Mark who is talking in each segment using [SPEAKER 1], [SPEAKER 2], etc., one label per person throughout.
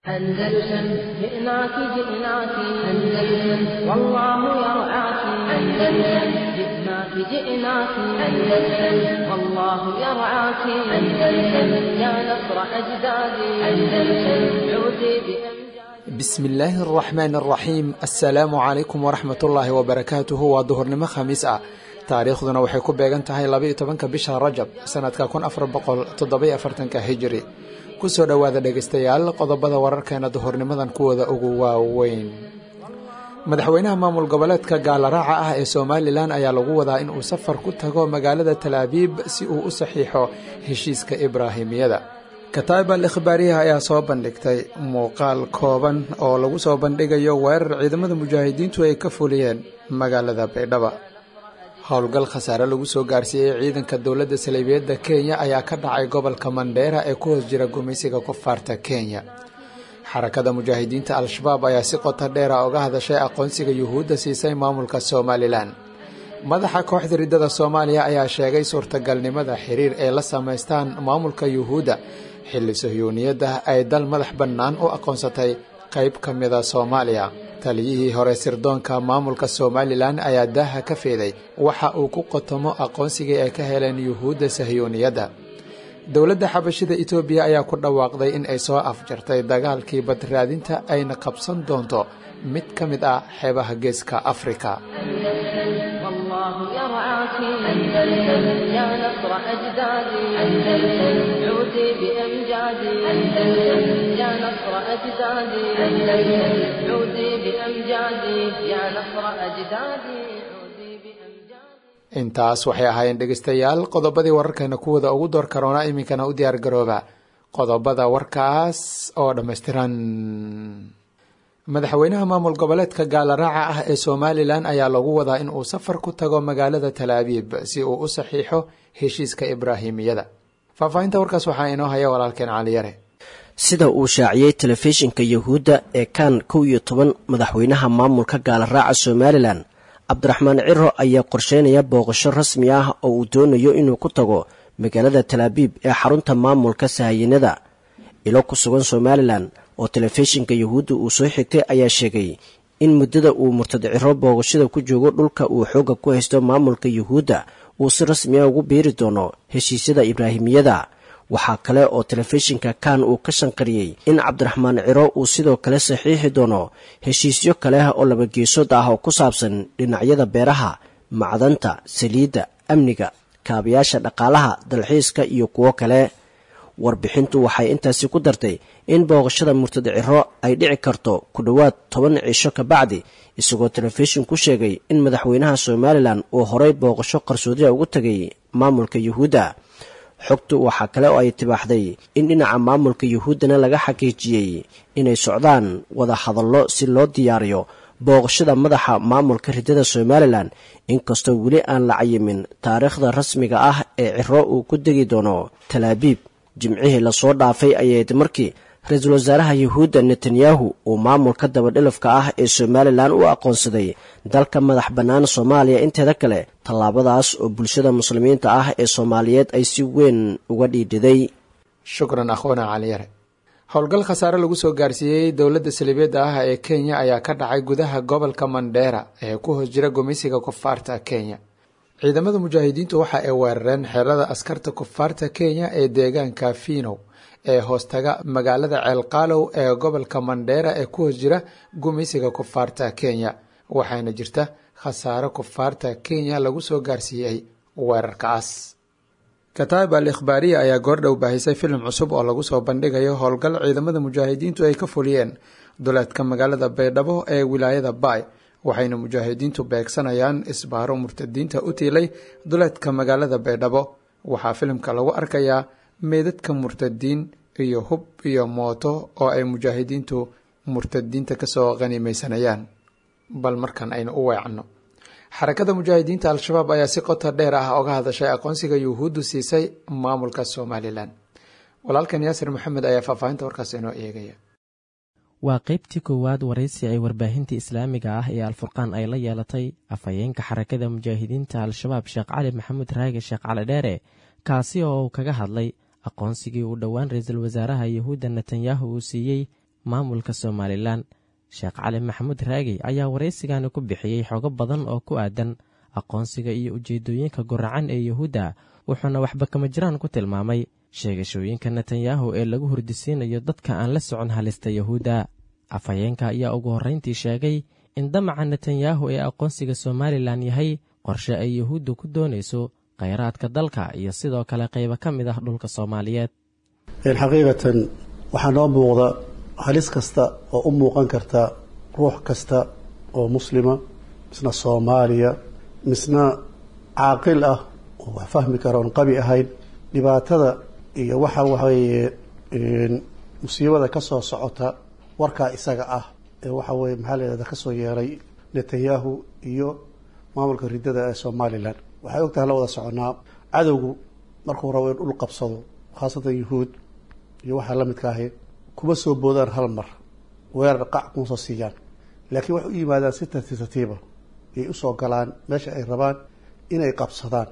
[SPEAKER 1] أندلسن جئناك جئناك أندلسن والله يرعاك أندلسن جئناك جئناك أندلسن والله يرعاك أندلسن يا نصر أجدادي أندلسن عودي بأمجادي
[SPEAKER 2] bismillaahi araxmaan araxiim assalaamu calaykum waraxmat ullaahi wabarakaatuhu waa duhurnimo khamiis ah taariikhduna waxay ku beegan tahay labaiyo tobanka bisha rajab sanadka kun afar boqol toddobiyo afartanka hijiri kusoo dhowaada dhegaystayaal qodobada wararkeena duhurnimadan kuwooda ugu waaweyn madaxweynaha maamul goboleedka gaalaraaca ah ee somalilan ayaa lagu wadaa in uu safar ku tago magaalada talaabiib si uu u saxiixo heshiiska ibraahimiyada kataib al ikhbaariyaha ayaa soo bandhigtay muuqaal kooban oo lagu soo bandhigayo weerar ciidamada mujaahidiintu ay ka fuliyeen magaalada baydhaba howlgal khasaare lagu soo gaarsiiyey ciidanka dowladda saleebiyadda kenya ayaa ka dhacay gobolka mandheera ee ku hoos jira gumaysiga kufaarta kenya xarakada mujaahidiinta al-shabaab ayaa si qoto dheera uga hadashay aqoonsiga yuhuudda siisay maamulka somalilan madaxa kooxda riddada soomaaliya ayaa sheegay suurtagalnimada xiriir ay la samaystaan maamulka yuhuudda xilli sahyuuniyadda ay dal madax bannaan u aqoonsatay qayb ka mida soomaaliya taliyihii hore sirdoonka maamulka somalilan ayaa daaha ka feeday waxa uu ku qotomo aqoonsigii ay ka heleen yuhuudda sahyuuniyadda dowladda xabashida etoobiya ayaa ku dhawaaqday in ay soo afjartay dagaalkii badraadinta ayna qabsan doonto mid ka mid ah xeebaha geeska afrika
[SPEAKER 1] والله يرعاك أندلسن يا نصر أجدادي أندلسن عودي بأمجادي أندلسن يا نصر أجدادي أندلسن عودي بأمجادي يا نصر أجدادي عودي بأمجادي
[SPEAKER 2] intaas waxay ahaayeen dhegaystayaal qodobadii wararkeena kuwada ugu door karoona iminkana u diyaar garooba qodobada warkaas oo dhammaystiran madaxweynaha maamul goboleedka gaalaraaca ah ee somalilan ayaa lagu wadaa in uu safar ku tago magaalada talaabiib si uu u saxiixo heshiiska ibraahimiyada faahfaahinta warkaas waxaa inoo haya walaalkeen caliyare
[SPEAKER 3] sida uu shaaciyey telefishinka yuhuudda ee kan kow iyo toban madaxweynaha maamulka gaalaraaca somalilan cabdiraxmaan ciro ayaa qorsheynaya booqasho rasmi ah oo uu doonayo inuu ku tago magaalada talaabiib ee xarunta maamulka sahayanada ilo ku sugan somalilan oo telefishinka yuhuudda uu soo xigtay ayaa sheegay in muddada uu murtad ciro booqashada ku joogo dhulka uu xoogga ku haysto maamulka yuhuudda uu si rasmi ah ugu biiri doono heshiisyada ibraahimiyada waxaa kale oo telefishinka kan uu ka shanqariyey in cabdiraxmaan ciro uu sidoo kale saxiixi doono heshiisyo kale oo labageesood ah oo ku saabsan dhinacyada beeraha macdanta saliidda amniga kaabayaasha dhaqaalaha dalxiiska iyo kuwo kale warbixintu waxay intaasi ku dartay in booqashada murtad ciro ay dhici karto ku dhowaad toban cisho ka bacdi isagoo telefishin ku sheegay in madaxweynaha somalilan uu horay booqasho qarsoodiya ugu tegay maamulka yuhuudda xogtu waxaa kale oo ay tibaaxday in dhinaca maamulka yuhuuddana laga xaqiijiyey inay socdaan wada hadallo si loo diyaariyo booqashada madaxa maamulka riddada somalilan inkastoo weli aan la cayimin taariikhda rasmiga ah ee ciro uu ku degi doono talaabiib jimcihii lasoo dhaafay ayayd markii ra-iisul wasaaraha yuhuudda netanyahu uu maamulka dabadhilafka ah ee somalilan u aqoonsaday dalka madax bannaan soomaaliya inteeda kale tallaabadaas oo bulshada muslimiinta ah ee soomaaliyeed ay si weyn uga dhiidhiday
[SPEAKER 2] shukran akhwana caliyare howlgal khasaare lagu soo gaarsiiyey dowladda saliibiyadda ah ee kenya ayaa ka dhacay gudaha gobolka mandheera ee ku hoos jira gumeysiga kufaarta kenya ciidamada mujaahidiintu waxa ay weerareen xerada askarta kufaarta kenya ee deegaanka finow ee hoostaga magaalada ceelqaalow ee gobolka mandheera ee ku hoos jira gumeysiga kufaarta kenya waxaana jirta khasaare kufaarta kenya lagu soo gaarsiiyey weerarkaas kataib al ikhbaariya ayaa goordhow baahisay filim cusub oo lagu soo bandhigayo howlgal ciidamada mujaahidiintu ay ka fuliyeen duleedka magaalada baydhabo ee wilaayada baay waxayna mujaahidiintu beegsanayaan isbaaro murtadiinta u tiilay duleedka magaalada baydhabo waxaa filimka lagu arkayaa meedadka murtadiin iyo hub iyo mooto oo ay mujaahidiintu murtadiinta kasoo qanimaysanayaan bal markan aynu u weecanno xarakada mujaahidiinta al-shabaab ayaa si qoto dheer ah oga hadashay aqoonsiga yuhuuddu siisay maamulka somalilan walaalkan yaasir maxamed ayaa faahfaahinta warkaas inoo eegaya
[SPEAKER 4] waa qaybtii koowaad waraysi ay warbaahinta islaamiga ah ee alfurqaan ay la yeelatay afhayeenka xarakada mujaahidiinta al-shabaab sheekh cali maxamuud raage sheekh cali dheere kaasi oo uu kaga hadlay aqoonsigii uu dhowaan ra-iisul wasaaraha yuhuudda netanyahu uu siiyey maamulka somalilan sheekh cali maxamuud raagi ayaa waraysigani ku bixiyey xogo badan oo ku aadan aqoonsiga iyo ujeeddooyinka guracan ee yuhuudda wuxuuna waxba kama jiraan ku tilmaamay sheegashooyinka netanyahu ee lagu hurdisiinayo dadka aan la socon halista yuhuudda afhayeenka ayaa ugu horrayntii sheegay in damaca netanyahu ee aqoonsiga somalilan yahay qorshe ay yuhuuddu ku doonayso khayraadka dalka iyo sidoo kale qaybo ka mid ah dhulka soomaaliyeed
[SPEAKER 5] xaqiiqatan waxaa noo muuqda halis kasta oo u muuqan karta ruux kasta oo muslima misna soomaaliya misna caaqil ah oo wax fahmi kara oon qabi ahayn dhibaatada iyo waxa waxaweeye musiibada ka soo socota warkaa isaga ah ee waxa weye maxaa la yihahda kasoo yeeray netanyahu iyo maamulka riddada ee somalilan waxay og tahay la wada soconaa cadowgu markuu rabo in dhul qabsado khaasatan yuhuud iyo waxaa la midka ahi kuma soo boodaan hal mar weerar qac kuma soo siiyaan laakiin waxay u yimaadaan si tartiib tartiiba ayay usoo galaan meesha ay rabaan inay qabsadaan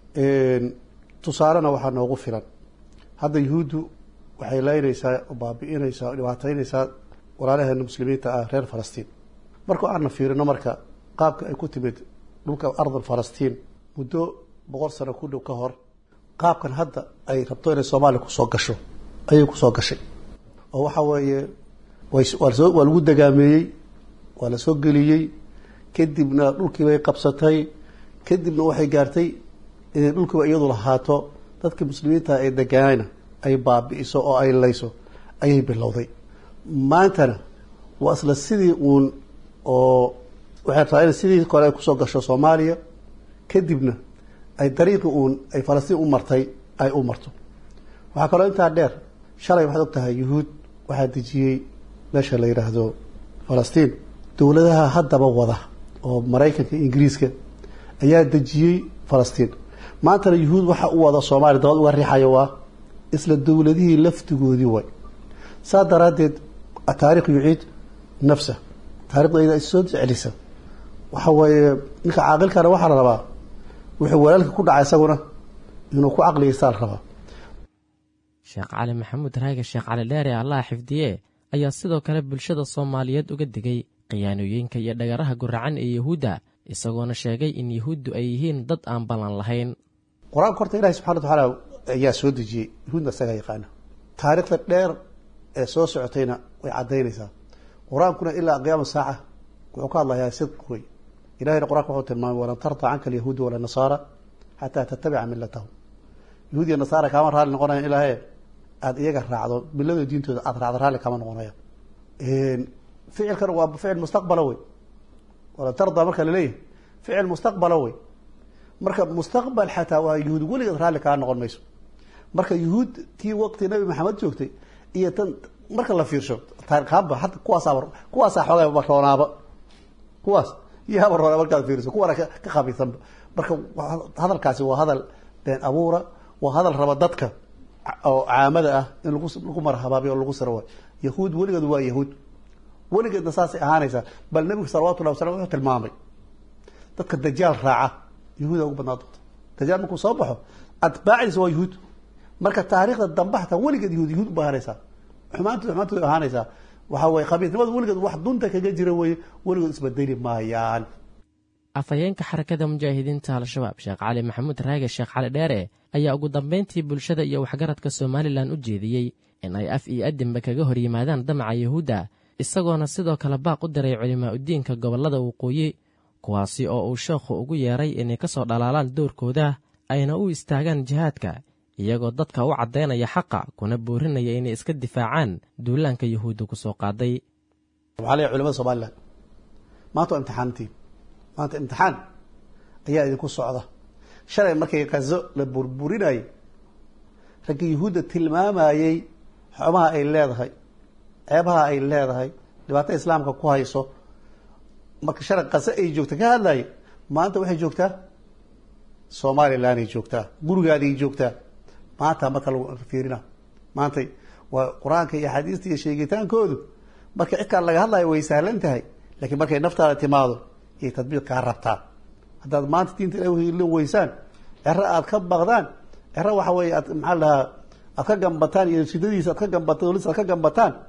[SPEAKER 5] tusaalena waxaa noogu filan hadda yuhuuddu waxay laynaysaa baabi'inaysaa o dhibaataynaysaa walaalaheena muslimiinta ah reer falastiin markuu aana fiirino marka qaabka ay ku timid dhulka ardal falastiin muddo boqol sano ku dhow ka hor qaabkan hadda ay rabto inay soomaaliya kusoo gasho ayay kusoo gashay oo waxa weeye waysoo waa lagu dagaameeyey waa la soo geliyey kadibna dhulkii bay qabsatay kadibna waxay gaartay inay dhulkiiba iyadu lahaato dadka muslimiinta ee degaanayna ay baabi'iso oo ay layso ayay bilowday maantana waa isla sidii uun oo waxay rabtaa in sidii kore ay kusoo gasho soomaaliya kadibna ay dariiqii uun ay falastiin u martay ay u marto waxaa kaloo intaa dheer shalay waxaad og tahay yuhuud waxaa dejiyey meesha la yidhaahdo falastiin dowladaha haddaba wada oo maraykanka ingiriiska ayaa dejiyey falastiin maantana yuhuud waxa u wada soomaaliya dabad uga riixayo waa isla dowladihii laftigoodii way saa daraaddeed taarikh yuciid nafsa taarikhda iyada is soo celisa waxa weeye ninka caaqilkana waxaa la rabaa wuxuu walaalka ku dhacay isaguna inuu ku caqligiisaa la rabaa
[SPEAKER 4] sheekh cali maxamuud raage sheekh cali dheere allaha xifdiye ayaa sidoo kale bulshada soomaaliyeed uga digay khiyaanooyinka iyo dhagaraha guracan ee yuhuudda isagoona sheegay in yuhuuddu ay yihiin dad aan ballan lahayn
[SPEAKER 5] qur-aanka horta ilahi subxana wa tacaala ayaa soo dejiyey yuhuudna isagaa yaqaana taariikhda dheer ee soo socotayna way caddaynaysaa qur-aankuna ilaa qiyaama saaca wuxuu ka hadlayaa sidq wey ilahayna qur-aanka wuxuu tilmaamay walan tarda canka alyahuudu wala nasaara xataa tattabica milatahum yahuud iyo nasaara kaama raalli noqonayan ilaahe aada iyaga raacdo milada diintooda aada raacdo raalli kama noqonaya ficilkan waa ficil mustaqbala wey walan tarda marka laleeyahay ficil mustaqbala wey marka mustaqbal xataa waa yuhuud weligeed raalli kaa noqon mayso marka yuhuud tii waqti nabi maxamed joogtay iyo tan marka la fiirsho taariikhaanba hadda kuwaasaaba kuwaasaa xoogaa roonaaba kuwaas yaaba roona markaad fiiriso kuwana ka khabiisanba marka hadalkaasi waa hadal been abuura waa hadal raba dadka oo caamada ah in lagu lagu marhabaabiyo oo lagu siro waay yahuud weligeed waa yahuud weligeedna saasay ahaanaysaa bal nebigu salawatullahi wasalam wuxuu tilmaamay dadka dajaal raaca yahuuda ugu badnaa doonta dajaal markuu soo baxo atbaacdiisa waa yahuud marka taariikhda dambe hataa weligeed yahuud yahuud ba ahaanaysaa xumaantooda xumaantooda ahaanaysaa waxa weye khabiisnimadu weligeed wax dunta kaga jira weye weligood isbedeli maayaan
[SPEAKER 4] afhayeenka xarakada mujaahidiinta al-shabaab sheekh cali maxamuud raage sheekh cali dheere ayaa ugu dambayntii bulshada iyo waxgaradka somalilan u jeediyey in ay af iyo adinba kaga hor yimaadaan damaca yuhuudda isagoona sidoo kale baaq u diray culimaa udiinka gobollada waqooyi kuwaasi oo uu sheekhu ugu yeeray inay ka soo dhalaalaan doorkooda ayna u istaagaan jihaadka iyagoo dadka u caddaynaya xaqa kuna boorinaya inay iska difaacaan duulaanka yuhuudda ku soo qaaday
[SPEAKER 5] waxaa leeyahay culimada somalilan maanta waa imtixaantiin maanta imtixaan ayaa idinku socda shalay markay kazo la burburinayay raggii yuhuudda tilmaamayey xumaha ay leedahay ceebaha ay leedahay dhibaato islaamka ku hayso marka shalay kazo ay joogta ka hadlaye maanta waxay joogtaa somalilanay joogtaa gurigaaday joogtaa maanta marka lagu fiirina maantay waa qur-aanka iyo axaadiista iyo sheegitaankoodu marka cidkaan laga hadlayo way sahlan tahay laakiin markay naftaada timaado iyay tadbiiq kaa rabtaa haddaad maanta diinta la weysaan cero aad ka baqdaan cero waxa weeye aad maxaa lahaa aad ka gambataan iyo shidadiisa aad ka gambataan dolis aad ka gambataan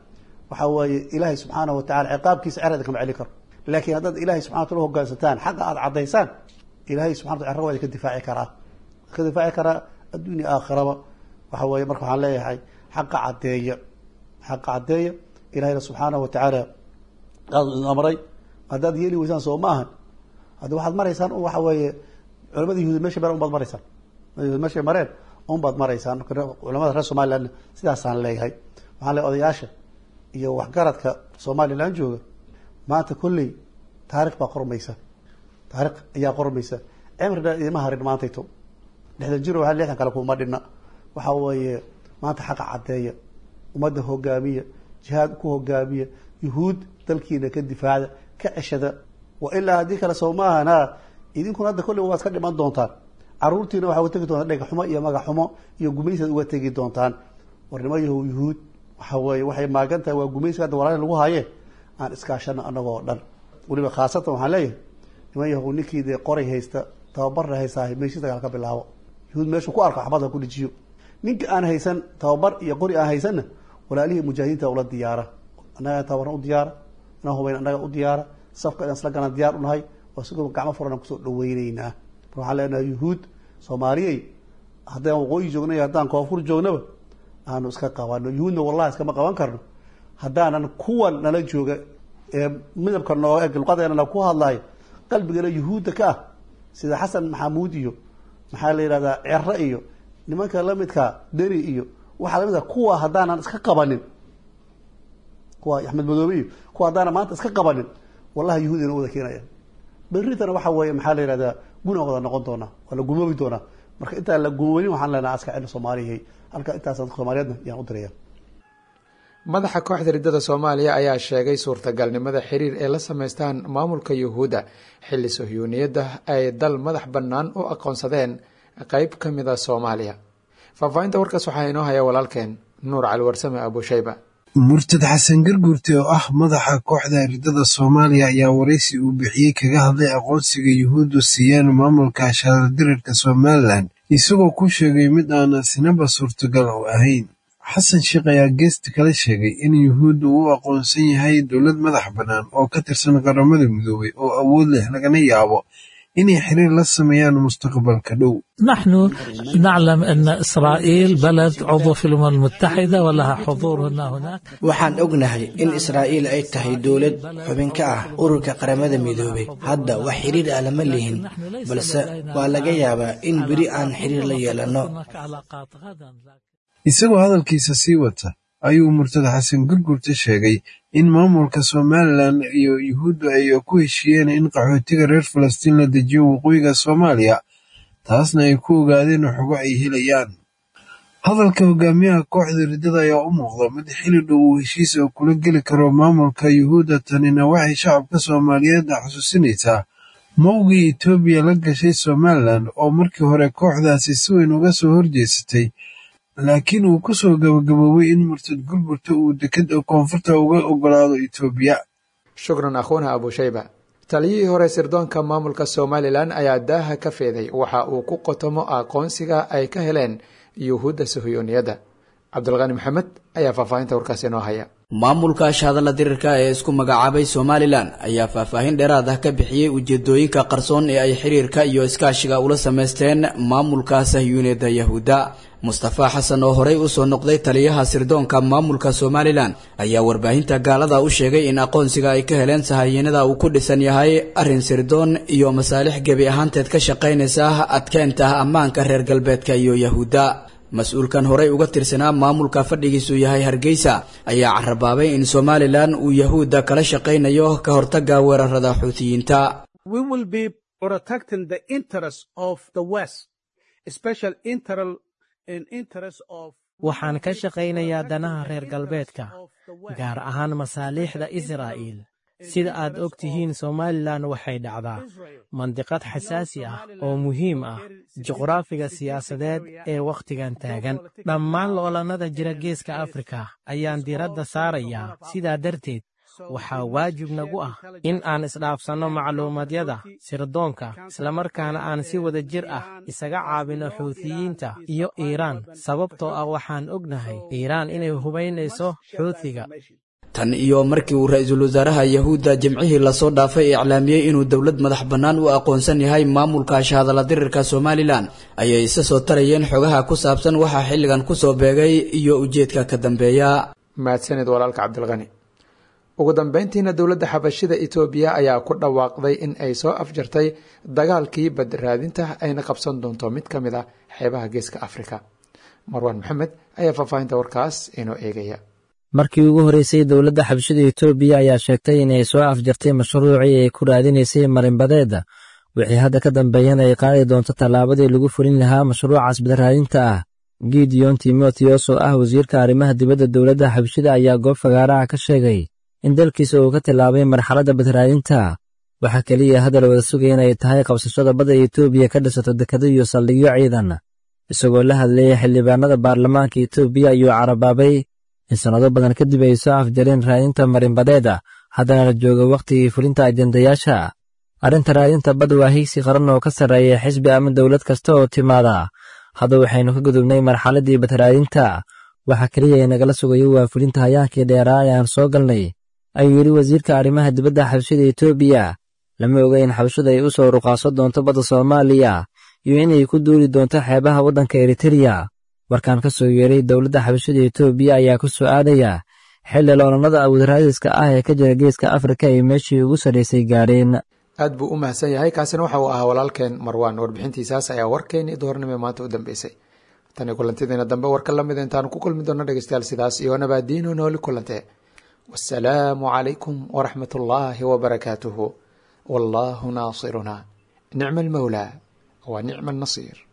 [SPEAKER 5] waxa weeye ilaahay subxaanahu watacala ciqaabkiisa cer idinkama celin karo laakiin haddaad ilahay subxana wataala hogaansataan xaqa aada caddaysaan ilahay subxana wata cerra waa idinka difaaci karaa ka difaaci karaa adduunya aakhiraba waxa weeye marka waxaan leeyahay xaqa caddeeya xaqa caddeeya ilahayna subxaanahu watacaala aad idin amray haddaad yeeli weysaan soo ma ahan hadda waxaad maraysaan waxa weeye culamada yahuud meesha mareen unbaad maraysaan yahuud meeshay mareen unbaad maraysaan culamada reer somaliland sidaasaan leeyahay waxaan leeyahay odayaasha iyo waxgaradka somaliland jooga maanta kolley taarikh baa qormaysa taarikh ayaa qormaysa cimri dha idima harin maantayto lixdan jiro waa lixdan kale kuma dhinna waxa weeye maanta xaqa caddeeya ummadda hogaamiya jihaad ku hogaamiya yuhuud dalkiina ka difaacda ka ceshada wa ilaa haddii kale soo maahan ha idinkuna hadda kolley waad ka dhiman doontaan caruurtiina waxaa uga tegi doontaan dhega xumo iyo magac xumo iyo gumaysaad uga tegi doontaan warnimo yahow yuhuud waxa weeye waxay maagan tahay waa gumaysiga hadda walaali lagu haye aan iskaashano anagoo dhan weliba khaasatan waxaan leeyahay niman yahow ninkii dee qoray haysta tababarna haystaa meeshii dagaal ka bilaabo yuhuud meeshuu ku arko axbada ku dhijiyo ninka aan haysan tababar iyo qori aan haysanna walaalihii mujaahidiinta ula diyaara annaga tababarna u diyaara inaan hubayn annaga u diyaara safka inaan isla galaan diyaar unahay oo sigoo gacmo furan kusoo dhaweyneynaa mar waxaan leenahay yuhuud soomaaliyey haddaan waqooyi joogna iyo haddaan koonfur joognaba aanu iska qabano yuhuudna wallahi iskama qaban karno haddaanan kuwan nala jooga ee midabka nooga eg luqadeena ku hadlayo qalbigana yuhuudda ka ah sida xasan maxamuud iyo maxaa la yidhahdaa cero iyo nimanka lamidka deni iyo waxaa lamidka kuwa haddaanan iska qabanin kuwa axmed madoobe iyo kuwa haddaanan maanta iska qabanin wallahi yuhuud ina wada keenaya berritana waxa weeye maxaa la yihahdaa guna wada noqon doonaa waa la gumoobi doonaa marka intaan la gumoonin waxaan leenaha aska celin soomaaliyahay halka intaas soomaaliyeedna yaan u diraya
[SPEAKER 2] madaxa kooxda riddada soomaaliya ayaa sheegay suurtagalnimada xiriir ay la sameystaan maamulka yuhuudda xilli sohyuuniyadda ay dal madax bannaan u aqoonsadeen qeyb ka mid a soomaaliya faahfaahinta warkaas waxaa inoo haya walaalkeen nuur cali warsame abushayba
[SPEAKER 6] murtad xasan garguurte oo ah madaxa kooxda riddada soomaaliya ayaa waraysi uu bixiyey kaga hadlay aqoonsiga yuhuuddu siiyeen maamulka shaardirarka somalilan isagoo ku sheegay mid aan sinaba suurtagal u ahayn xasan sheekh ayaa geesta kala sheegay in yuhuuddu uu aqoonsan yahay dowlad madax bannaan oo ka tirsan qaramada midoobay oo awood leh lagana yaabo inay xiriir la sameeyaan mustaqbalka dhow
[SPEAKER 7] نحن نعلم أن إسرائيل بلد عضو في الأمم المتحدة ولها حضور هنا هناك
[SPEAKER 8] waxaan ognahay in israa'iil ay tahay dowlad xubin ka ah ururka qaramada midoobay hadda wax xiriir ah lama lihin balse waa laga yaabaa in beri aan xiriir la yeelanno
[SPEAKER 7] هناك علاقات غدا
[SPEAKER 6] isagoo hadalkiisa sii wata ayuu murtada xasan gurgurta sheegay in maamulka somalilan iyo yuhuuddu ay ku heshiiyeen in qaxootiga reer falastiin la dejiyo waqooyiga soomaaliya taasna ay ku ogaadeen xogo ay helayaan hadalka hogaamiyaha kooxda riddada ayaa u muuqda mid xili dhow uu heshiis oo kula geli karo maamulka yuhuudda tanina waxay shacabka soomaaliyeed xusuusinaysaa mowgii etoobiya la gashay somalilan oo markii hore kooxdaasi si weyn uga soo horjeesatay laakiin uu ku soo gabagaboobay in murtad gurgurta uu dekeda koonfurta uga ogolaado etoobiya
[SPEAKER 2] shukran akhuuna abushayba taliyihii hore sirdoonka maamulka somalilan ayaa daaha ka feeday waxa uu ku qotomo aqoonsiga ay ka heleen yuhuudda sahyuuniyadda cabdulqani maxamed ayaa faahfaahinta warkaasi inoo haya
[SPEAKER 9] maamulka shahadalla dirirka ee isku magacaabay somalilan ayaa faahfaahin dheeraad ah ka bixiyey ujeedooyinka qarsoon ee ay xiriirka iyo iskaashiga ula samaysteen maamulka sahyuuniyadda yahuudda mustafa xasan oo horey usoo noqday taliyaha sirdoonka maamulka somalilan ayaa warbaahinta gaalada u sheegay in aqoonsiga ay ka heleen sahayiinada uu ku dhisan yahay arrin sirdoon iyo masaalix gebi ahaanteed ka shaqaynaysa adkeynta ammaanka reer galbeedka iyo yahuudda mas-uulkan horey uga tirsanaa maamulka fadhigiisu yahay hargeysa ayaa carabaabay in somalilan uu yahuudda kala shaqaynayo ka hortagga weerarada xuutiyiinta
[SPEAKER 4] waxaan ka shaqaynayaa danaha reer galbeedka gaar ahaan masaaliixda israa'iil sida aad og tihiin somalilan waxay dhacdaa mandiqad xasaasi ah oo muhiim ah juqraafiga siyaasadeed ee wakhtigan taagan dhammaan loolannada jira geeska afrika ayaan diiradda saarayaa sidaa darteed waxaa waajib nagu ah in aan isdhaafsanno macluumadyada sirdoonka islamarkaana aan si wada jir ah isaga caabinno xuutiyiinta iyo iiraan sababtoo ah waxaan ognahay iiraan inay hubaynayso xuutiga
[SPEAKER 9] tan iyo markii uu ra-iisul wasaaraha yahuudda jimcihii lasoo dhaafay iclaamiyey inuu dowlad madax bannaan u aqoonsan yahay maamulka shahadala dirirka somalilan ayay isa soo tarayeen xogaha ku saabsan waxaa xilligan kusoo beegay iyo ujeedka ka dambeeya
[SPEAKER 2] mahadsanid walaalka cabdilqani ugu dambeyntiina dowladda xabashida etoobiya ayaa ku dhawaaqday in ay soo afjartay dagaalkii badraadinta ayna qabsan doonto mid ka mid a xeebaha geeska afrika marwaan maxamed ayaa faahfaahinta warkaas inoo eegaya
[SPEAKER 10] markii ugu horreysay dowladda xabashida etoobiya ayaa sheegtay inay soo afjartay mashruucii ay ku raadinaysay marinbadeeda wixii hadda ka dambeeyana ay qaadi doonto tallaabadii lagu fulin lahaa mashruucaas badraadinta ah gideon timotheos oo ah wasiirka arrimaha dibadda dowladda xabashida ayaa goob fagaaraha ka sheegay in dalkiisa uu ka tillaabay marxaladda badraadinta waxaa keliya hadal wada sugaya inay tahay qabsashada badda etoobiya ka dhisato dekado iyo saldhigyo ciidan isagoo la hadlayay xildhibaanada baarlamaanka etoobiya ayuu carabaabay in sannado badan kadib ay soo afjareen raadinta marinbadeeda haddana la joogo wakhtigii fulinta ajendayaasha arrinta raadinta bad waa higsi qaran oo ka sarreeya xisbi ama dowlad kasta oo timaada hadda waxaynu ka gudubnay marxaladdii badraadinta waxaa keliya ee nagala sugayo waa fulinta hayaankii dheeraa ee aan soo galnay ayuu yidhi wasiirka arrimaha dibadda xabashida etoobiya lama oga in xabashadu ay u soo ruqaaso doonto badda soomaaliya iyo inay ku duuli doonto xeebaha waddanka eritereya warkaan ka soo yeeray dowladda xabashada etoobiya ayaa ku soo aadaya xilli loolannada abuudraadiska ah ee ka jira geeska afrika ay meeshii ugu sarraysay gaadheen
[SPEAKER 2] aad buu u mahadsan yahay kaasina waxa uu ahaa walaalkeen marwaan warbixintiisaas ayaa warkeennii duhornimo maanta u dambeysay tani kulantideena dambe warka la mida intaanu ku kulmi doonno dhegeystayaal sidaas iyo nabaadiino nooli kulante wasalaamu calaykum waraxmat ullaahi wabarakaatuhu wallaahu naasiruna nicma almawlaa wa nicma annasiir